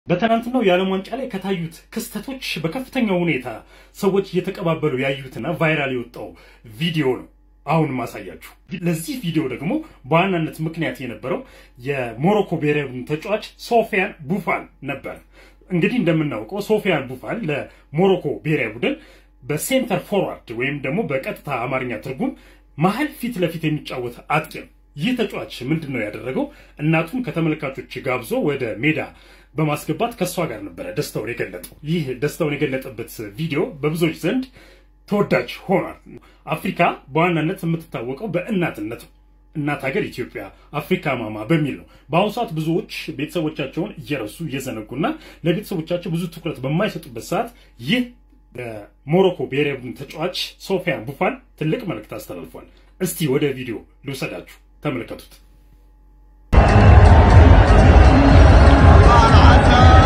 በትናንትናው የዓለም ዋንጫ ላይ ከታዩት ክስተቶች በከፍተኛ ሁኔታ ሰዎች እየተቀባበሉ ያዩትና ቫይራል የወጣው ቪዲዮ ነው አሁን ማሳያችሁ። ለዚህ ቪዲዮ ደግሞ በዋናነት ምክንያት የነበረው የሞሮኮ ብሔራዊ ቡድን ተጫዋች ሶፊያን ቡፋል ነበር። እንግዲህ እንደምናውቀው ሶፊያን ቡፋል ለሞሮኮ ብሔራዊ ቡድን በሴንተር ፎርዋርድ ወይም ደግሞ በቀጥታ አማርኛ ትርጉም መሀል ፊት ለፊት የሚጫወት አጥቂ ነው። ይህ ተጫዋች ምንድን ነው ያደረገው? እናቱን ከተመልካቾች ጋብዞ ወደ ሜዳ በማስገባት ከእሷ ጋር ነበረ ደስታውን የገለጠው። ይህ ደስታውን የገለጠበት ቪዲዮ በብዙዎች ዘንድ ተወዳጅ ሆኗል። አፍሪካ በዋናነት የምትታወቀው በእናትነት ነው። እናት ሀገር ኢትዮጵያ አፍሪካ ማማ በሚል ነው። በአሁኑ ሰዓት ብዙዎች ቤተሰቦቻቸውን እየረሱ እየዘነጉና ለቤተሰቦቻቸው ብዙ ትኩረት በማይሰጡበት ሰዓት ይህ በሞሮኮ ብሔራዊ ቡድን ተጫዋች ሶፊያን ቡፋል ትልቅ መልእክት አስተላልፏል። እስቲ ወደ ቪዲዮ ልውሰዳችሁ፣ ተመልከቱት።